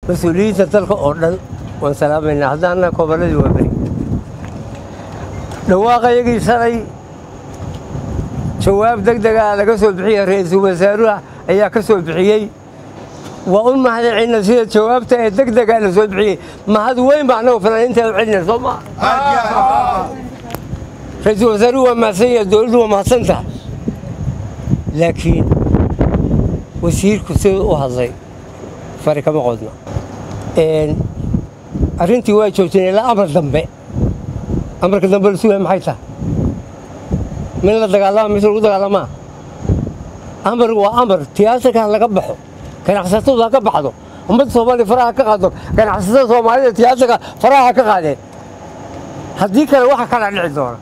mas-uuliyiinta dalka oo dhan waan salaamaynaa haddaana gobolladii waa beri dhawaaqayagii shalay jawaab deg degaa laga soo bixiyey ra-iisul wasaaruha ayaa ka soo bixiyey waa u mahadcelina sida jawaabta ee deg degaa la soo bixiyey mahad weyn baa annagu fanaaniinta u celina soo maa ra-iisul wasaaruhu waa mahadsan yahay dowladdu waa mahadsan tahay laakiin wasiirku siduu u hadlay fari kama qodno arrintii waa joogteen ilaa amar dambe amarka dambe la sugaya maxay tahay min la dagaalama mise lagu dagaalamaa amar waa amar tiyaatarka ha laga baxo ganacsatadu ha ka baxdo ummadda soomaaliya faraha ka qaado ganacsatada soomaalida tiyaatarka faraha ha ka qaadeen haddii kale waxa kala dhici doona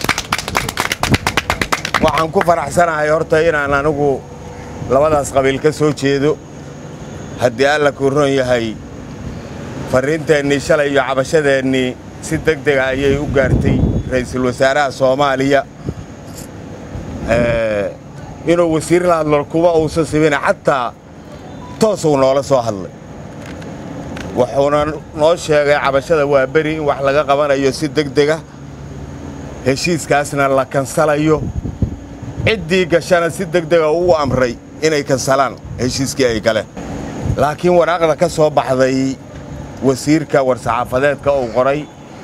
waxaan ku faraxsanahay horta inaan anigu labadaas qabiil ka soo jeedo haddii alla kuu ron yahay farriinteennii shalay iyo cabashadeennii si deg dega ayay u gaartay ra'iisul wasaaraha soomaaliya inuu wasiir la hadlo kuma uusan sibina xataa toosuu noola soo hadlay wuxuuna noo sheegay cabashada waa beri in wax laga qabanayo si deg dega heshiiskaasna la kansalayo ciddii gashana si deg dega uu amray inay kansalaan heshiiskii ay galeen laakiin waraaqda ka soo baxday wasiirka war-saxaafadeedka uu qoray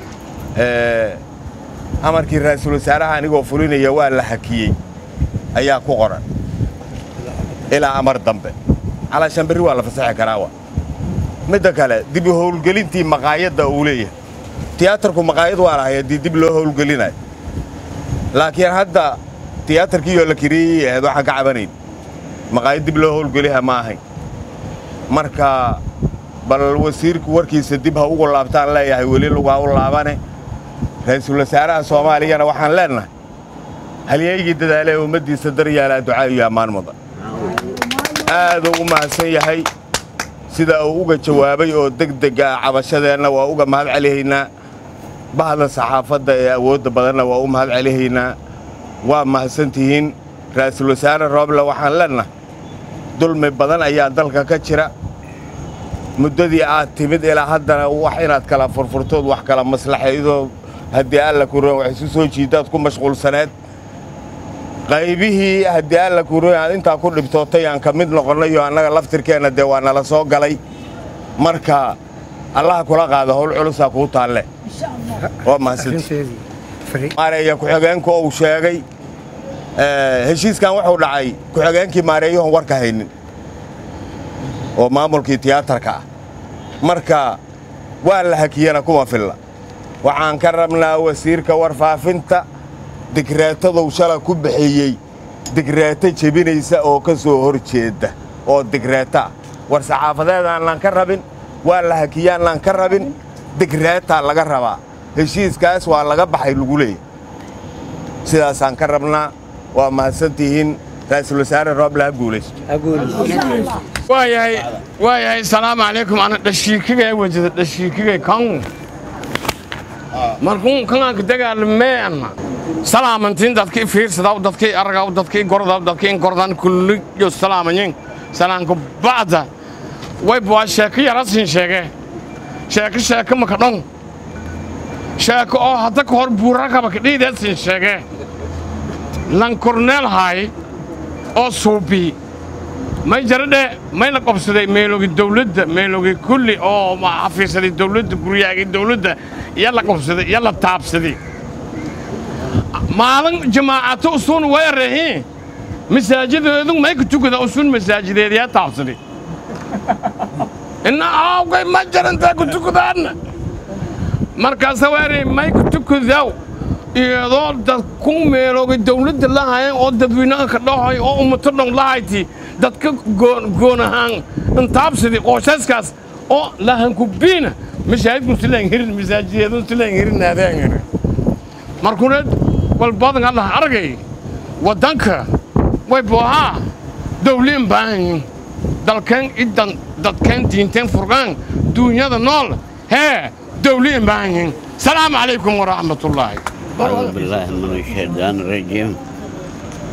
amarkii ra'iisul wasaaraha anigoo fulinaya waa la hakiyey ayaa ku qoran ilaa amar dambe calaashan berri waa la fasaxi karaawa midda kale dib u howlgelintii maqaayadda uu leeyahay tiyaatarku maqaayad waa lahay haddii dib loo howlgelinayo laakiin hadda tiyaatarkiiyoo la kiriyey ahayd waxaan ka cabanayn maqaayad dib loo howlgeliha ma ahayn marka bal wasiirku warkiisa dib ha ugu laabtaan leeyahay weli lugaa u laabane ra'iisul wasaaraha soomaaliyana waxaan leennahay halyeygii dadaalee ummaddiisa daryaalaa ducaa iyo ammaan mudan aaduu u mahadsan yahay sida uu uga jawaabay oo deg deg ah cabashadeenna waa uga mahad celihaynaa bahda saxaafadda ee awoodda badanna waa u mahad celihaynaa waa mahadsan tihiin ra'iisul wasaare rooble waxaan leennahay dulmi badan ayaa dalka ka jira muddadii aad timid ilaa haddana wax inaad kala furfurtood wax kala maslaxaydoo haddii alla kuroon wax isu soo jiidaad ku mashquulsaneed qaybihii haddii alla kuroon aad intaa ku dhibtootay aan ka mid noqonnayoo annaga laftirkeenna dee waa nala soo galay marka allaha kula qaada howl culusaa kuu taalle waa mahadsantiimaareeya ku-xigeenku uu sheegay heshiiskan wuxuu dhacay ku-xigeenkii maareeyahoon warka haynin oo maamulkii tiyaatarka ah marka waa la hakiyana kuma filla waxaan ka rabnaa wasiirka warfaafinta digreetaduu shala ku bixiyey digreeto jebinaysa oo ka soo hor jeedda oo digreeta ah war saxaafadeedaannaan ka rabin waa la hakiyaannaan ka rabin digreetaa laga rabaa heshiiskaas waa laga baxay lagu leeyahy sidaasaan ka rabnaa waa mahadsantihiin ra'iisul wasaare rooble ha guulaysto waayahay waayahay salaamu calaykum ana dhashiikigay wajada dhashiikigay kan markuun kananka dagaalmeena salaamantiin dadkii fiirsadaw dadkii aragaw dadkii gordaw dadkii gordan kulliyo salaamayin salaanka bacda wayb waa sheeko yarasin sheege sheeko sheeko maka dhon sheeko oo hadda ka hor buurakaba kadhiideedsin sheege lan korneel haay oo suubii may jaradhe may la qabsaday meeloogi dawladda meeloogi kulli oo xafiisaday dawladda guryaagii dawladda iyo la qabsaday iyo la taabsaday maalin jamaacato usuun weerahi masaajideedu may ku tukada usuun masaajideediyaa taabsaday inna aawgay ma jarantaa ku tukadaanna markaasa weeray may ku tukadaw iyadoo dad ku meeloogi dawladda lahayan oo dadweynaha ka dhahoy oo ummato dhon lahayti dadka goon ahaan intaabsadi qooshaskaas oo lahankubiina masaajidku silaan hirin masaajideedu silaan hirin naadaan hirin markuneed walbadan allah argay waddanka way boohaa dawliin baahan yihin dalkeen idan dadkeen diinteen furqaan duunyada nool hee dawliin baahan yihin salaamu calaykum waraxmatullaahi أعوذ بالله من الشيطان الرجيم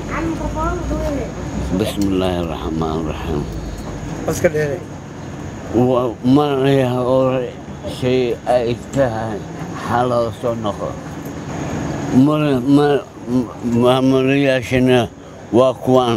بسم الله الرحمن الرحيم wa- markii hore shay ay tahay xaloo soo noqo mar- ma- maamulayaashana waa kuwaan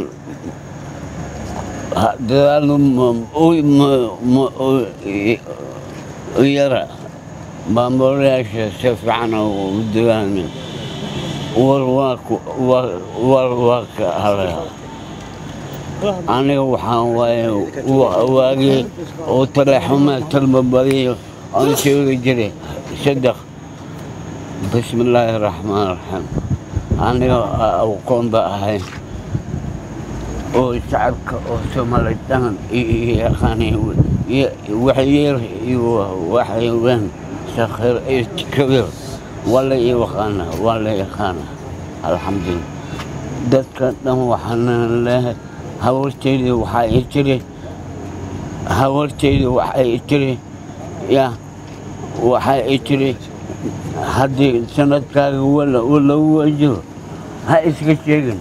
Ha- dadaal ma- u- ma- ma- u- i- u yara maamulayaasha si fiican u dagaalmin war waa ku- war- war waa ka halaya aniga waxaan waaye wa- waagii oo taleexuma talbabadiyo aan sheegi jiray saddex bismi illaahi raxmaan raxiim aniga aqoon ba ahay oo shacabka oo soomaali dhan yaqaanay waxyar iyo waxyawaan sakhir iyo kabiir waa la yaqaana waa la yaqaana alxamdulillah dadka dhan waxaana leehay hawarteydii waxaa i tiri hawarteydii waxaa i tiri ya waxaa i tiri haddii sanadkaaga wala lagu wajiho ha iska sheegin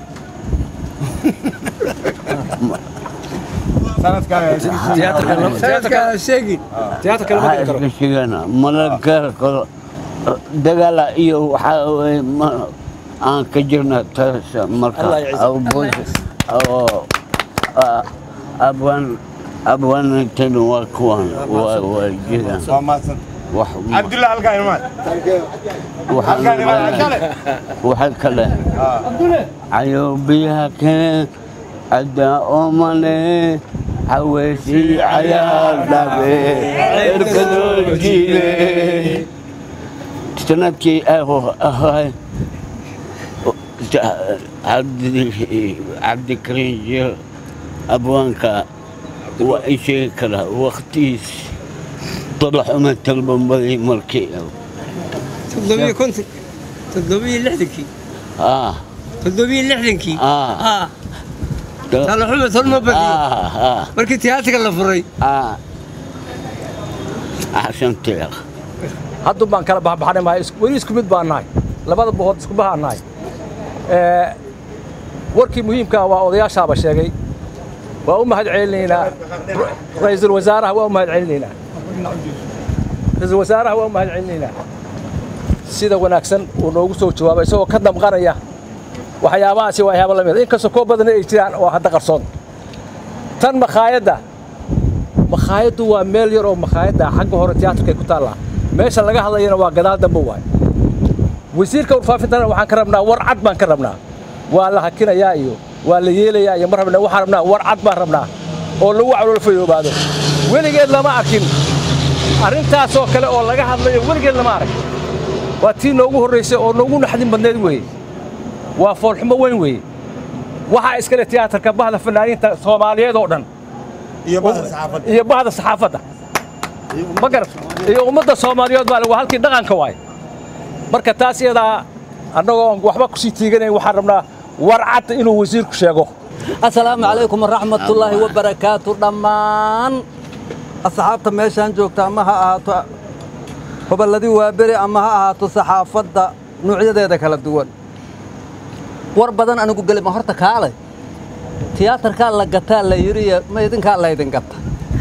tiyaatarka sheegi tiyaatarka lama ha geli karo iska sheegana mala gaari karo dagaala iyo waxaa weye ma aan ka jirna taas marka Allah ya ciise. abuus oo abwaan abwaanintayna waa kuwan waa waa jiraan waa mahadsan wax cabdulla halkaan imaad waxaan waxa kale cayoobiyaha keen caddaa oomane xaweysii cayaar dhabe erkadoo jiile sanadkii ahay cabdikariin jeel abwaanka waa i sheegi karaa waktigiis طلعوا البنبلي مركي toddobiyo konton toddobiyo lixdankii اه toddobiyo lixdankii اه ah talaxuma tolma badiyo اه اه markii tiyaatarka la furay اه عشان تلغ haddun baan kala baxbaxnay mahay is- weli isku mid baan nahay labada boqod isku bahaan nahay Ee, warkii muhiimkaa waa odayaashaaba sheegay waa u mahad celinaynaa ra'iisul wasaaraha waa u mahad celinaynaa ra'iisul wasaaraha waa u mahad celinaynaa sida wanaagsan uu noogu soo jawaabay isagoo ka damqanaya waxyaabahaasi waa waxyaabo lamid inkastoo koo badan ay jiraan oo hadda qarsoon tan makhaayadda makhaayaddu waa meel yar oo makhaayadda xagga hore tiyaatarkay ku taallaa meesha laga hadlayana waa gadaal dambe waay wasiirka warfaafintana waxaan ka rabnaa war cad baan ka rabnaa waa la hakinayaa iyo waa la yeelayaa iyo ma rabna waxaan rabnaa war cad baan rabnaa oo lagu calool fayoobaado weligeed lama arkin arrintaasoo kale oo laga hadlayo weligeed lama arag waa tii noogu horraysay oo noogu naxdin badneed weeye waa foolxumo weyn weeye waxaa iskale tiyaatarka bahda fanaaniinta soomaaliyeed oo dhan iyo bahda saxaafadda iyo bahda saxaafadda ma garat iyo ummadda soomaaliyeed baa waa halkii dhaqanka waay marka taas iyadaa annagoo aan waxba kusii tiiganayn waxaan rabnaa war cad inuu wasiirku sheego asalaamu calaykum waraxmatullaahi wabarakaatu dhammaan asxaabta meeshaan joogta ama ha ahaato hoballadii waaberi ama ha ahaato saxaafadda nuucyadeeda kala duwan war badan anigu gelima horta kaalay tiyaatarkaa la gataa la yidhi ma idinkaa laydin gata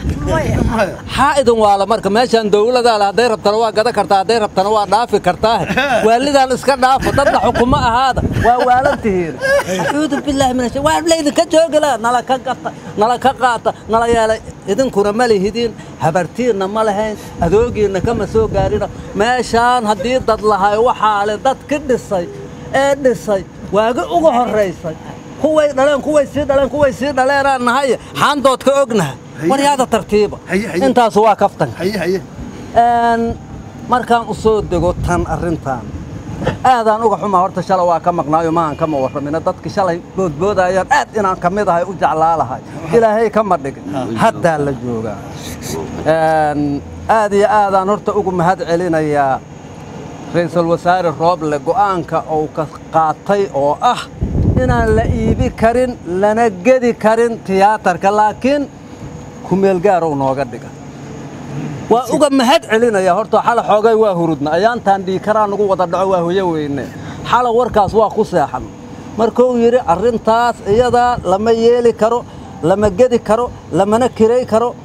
xaa idin waala marka meeshaan dowladaa le hadday rabtana waa gada kartaa hadday rabtana waa dhaafi kartaahe waalidaan iska dhaafo dadna xukumo ahaada waa waalantihiin acuudu billaahi min waa laydinka joogila nala ka gata nala ka qaata nala yeelay idinkuna ma lihidiin habartiinna ma lahayn adoogiinna kama soo gaarina meeshaan haddii dad lahay waxaa le dad ki dhisay ee dhisay waagi uga horraysay kuway dhaleen kuway sii dhaleen kuway sii dhaleenaan nahay xaandood ka ognaha waryaada tartiiba intaasu waa kaftan Een, markaan u soo dego tan arrintan aadaan uga xumaa horta shalay waa ka maqnaayo maahan kama warramina dadki shalay boodboodayaan aad inaan ka mid ahay u jeclaalahay ilaahay kama dhigin haddaa la joogaa Een, aad iyo aadaan horta ugu mahad celinayaa ra'iisul wasaare rooble go'aanka uu ka qaatay oo ah inaan la iibi karin lana gedi karin tiyaatarka laakiin kumeel gaarow nooga dhiga waa uga mahad celinaya horta xala xoogay waa hurudna ayaantaan dhiikaraa nagu wada dhaco waa hoyo weyne xala warkaas waa ku seexan markuu yidhi arrintaas iyadaa lama yeeli karo lama gedi karo lamana kiray karo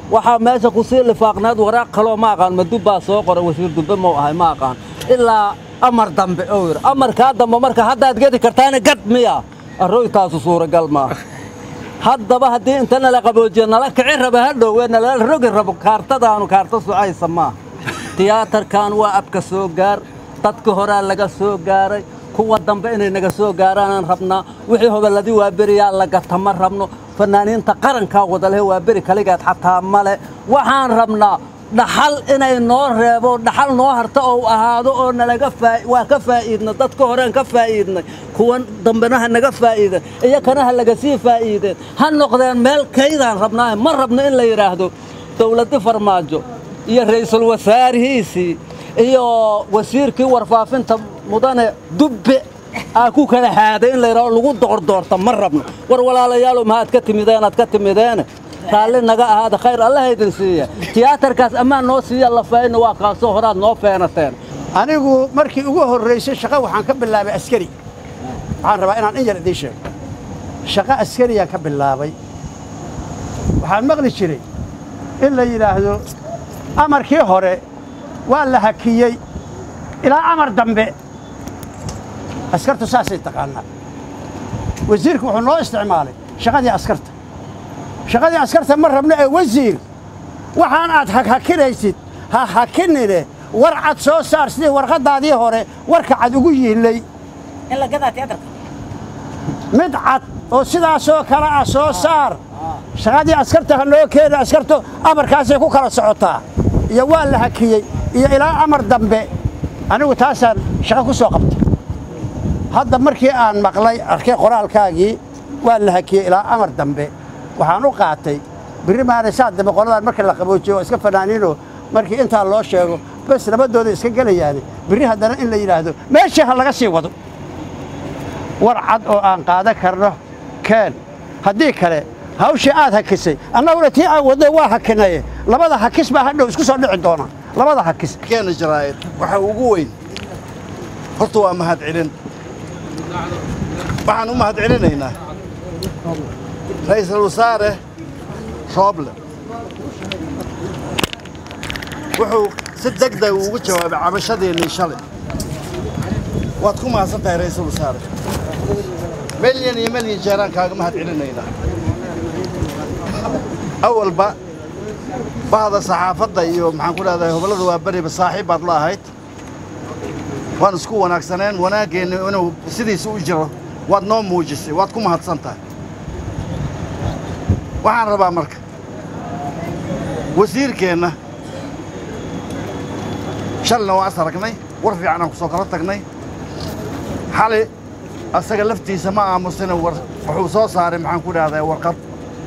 waxaa meesha ku sii lifaaqneed waraaq kaloo ma aqaan madub baa soo qoray wasiir dubbe mau ahay ma aqaan ilaa amar dambe oo yidhi amarkaa dambe marka haddaad gedi kartaana gad miya arroytaasu suuragal maaha haddaba haddii inta nala qaboojiya nala kici raba hadhowe nala rogi rabo kaartadaanu kaarta socaysa maaha tiyaatarkan waa abka soo gaar dadka horaa laga soo gaaray kuwa dambe inay naga soo gaaraanaan rabnaa wixii hoballadii waa beriyaa lagata ma rabno fanaaniinta qarankaa wadalehe waa beri kaligeed xataa male waxaan rabnaa dhaxal inay noo reebo dhaxal noo harta oo ahaado oo nalaga waa ka faa'iidna dadka horeen ka faa'iidnay kuwan dambena ha naga faa'iiden iyakana ha laga sii faa'iideen ha noqdeen meel kaydaan rabnaahe ma rabno in la yidhaahdo dawladdi farmaajo iyo ra'iisul wasaarihiisii iyo wasiirkii warfaafinta mudane dubbe aa ku kala haaday in la yidhahdo lagu doordoorta ma rabno war walaalayaalow mahaad ka timideen aad ka timideene raalli naga ahaada khayr allaha idin siiya tiyaatarkaas ammaan noo siiya lafaayna waa kaasoo horaad noo feenateen anigu markii ugu horraysay shaqo waxaan ka bilaabay askari waxaan rabaa inaan in yar idiin sheego shaqo askariyaan ka bilaabay waxaan maqli jiray in la yidhaahdo amarkii hore waa la hakiyey ilaa amar dambe askartu saasay taqaanaa wasiirku wuxuu noo isticmaalay shaqadii askarta shaqadii askarta ma rabno ee wasiir waxaan aad hakhakinaysid ha hakinine war cad soo saar sidii warqaddaadii hore warka cad ugu yiillay mid cad oo sidaasoo kale ah soo saar shaqadii askarta ha noo keena askartu amarkaasay ku kala socotaa iyo waa la hakiyey iyo ilaa amar dambe anigu taasaan shaqo ku soo qabtay hadda markii aan maqlay arkay qoraalkaagii waa la hakiyey ilaa amar dambe waxaan u qaatay birri maana saa dambe qoladaan marka la qaboojiyo waa iska fanaaniinoo markii intaa loo sheego bas labadooda iska gelayaane birri haddana in la yidhaahdo meeshii ha laga sii wado war cad oo aan qaadan karno keen haddii kale hawshii aad hakisay annaguna tii aan wadno waa hakinaye labada hakis baa hadhow isku soo dhici doona labada hakis keena jaraa'id waxa ugu weyn horta waa mahad celin waxaan u mahad celinaynaa ra'iisul wasaare rooble wuxuu si degdeg ugu jawaabay cabashadeennii shalay waad ku mahadsan tahay ra'iisul wasaare milyan iyo milyan jeeraan kaaga mahad celinaynaa awalba bahda saxaafadda iyo maxaan ku leedahay hobollada waa beriba saaxiib baad la ahayd waan isku wanaagsaneen wanaaggeenna inuu sidiisa u jiro waad noo muujisay waad ku mahadsan tahay waxaan rabaa marka wasiirkeenna shalina waa is aragnay war fiican aan ku soo kala tagnay xali asaga laftiisa ma aamusina wuxuu soo saaray maxaan ku dhahdaa warqad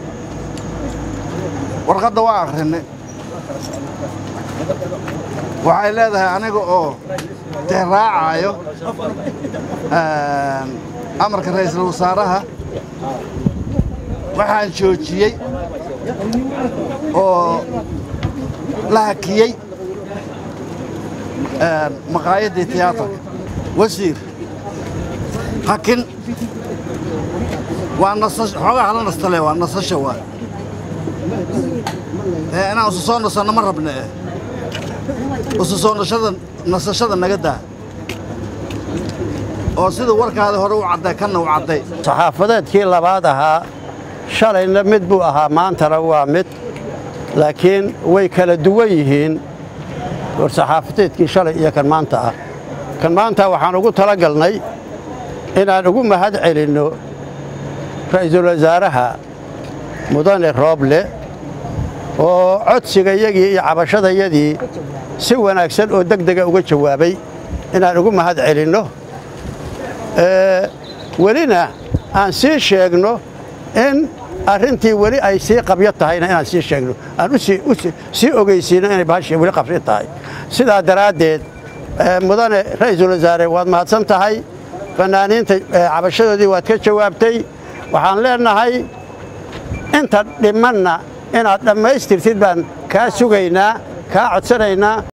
warqadda waa akhrinay waxay leedahay aniga oo tixraacaayo amarka ra'iisul wasaaraha waxaan joojiyey oo la hakiyey maqaayaddii tiyaatarka wasiir hakin waa nasasho xoogaa hala nastale waa nasasho waa ee inaan isu soo nasanno ma rabna eh isu soo nashada nasashada naga daa oo sida warkaada hore u cadday kanna u cadday saxaafadeedkii labaad ahaa shalayna mid buu ahaa maantana waa mid laakiin way kala duwan yihiin war saxaafadeedkii shalay iyo kan maanta ah kan maanta waxaan ugu tala galnay inaan ugu mahad celinno ra'iisul wasaaraha mudane rooble oo codsigayagii iyo cabashadayadii si wanaagsan oo deg dega uga jawaabay inaan ugu mahad celinno welina aan sii sheegno in arrintii weli ay sii qabyo tahayna inaan sii sheegno aan sii ogeysiino inay bahashii weli qabyo tahay sidaa daraaddeed mudane ra'iisul wasaare waad mahadsan tahay fanaaniinta cabashadoodii waad ka jawaabtay waxaan leenahay inta dhimanna inaad dhammaystirtid baan kaa sugaynaa kaa codsanaynaa